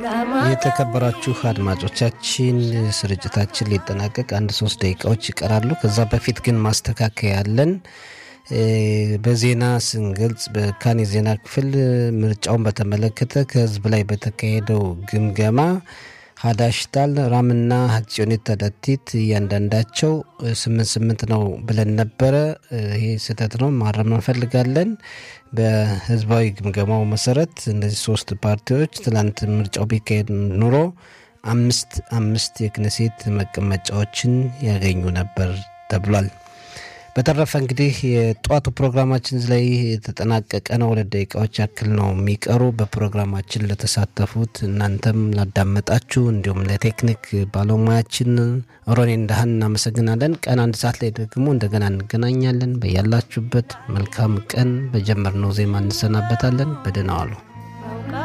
የተከበራችሁ አድማጮቻችን ስርጭታችን ሊጠናቀቅ አንድ ሶስት ደቂቃዎች ይቀራሉ። ከዛ በፊት ግን ማስተካከያ ያለን በዜና ስንገልጽ በካን የዜና ክፍል ምርጫውን በተመለከተ ከህዝብ ላይ በተካሄደው ግምገማ ሀዳሽታል ራምና ሀጽዮኔት ተደቲት እያንዳንዳቸው ስምንት ስምንት ነው ብለን ነበረ። ይሄ ስህተት ነው፣ ማረም እንፈልጋለን። በህዝባዊ ግምገማው መሰረት እነዚህ ሶስት ፓርቲዎች ትላንት ምርጫው ቢካሄድ ኑሮ አምስት አምስት የክነሴት መቀመጫዎችን ያገኙ ነበር ተብሏል። በተረፈ እንግዲህ የጠዋቱ ፕሮግራማችን ላይ የተጠናቀቀ ነው። ሁለት ደቂቃዎች ያክል ነው የሚቀሩ። በፕሮግራማችን ለተሳተፉት እናንተም ላዳመጣችሁ፣ እንዲሁም ለቴክኒክ ባለሙያችን ሮኔ እንዳህን እናመሰግናለን። ቀን አንድ ሰዓት ላይ ደግሞ እንደገና እንገናኛለን። በያላችሁበት መልካም ቀን። በጀመርነው ዜማ እንሰናበታለን። በደህና ዋሉ።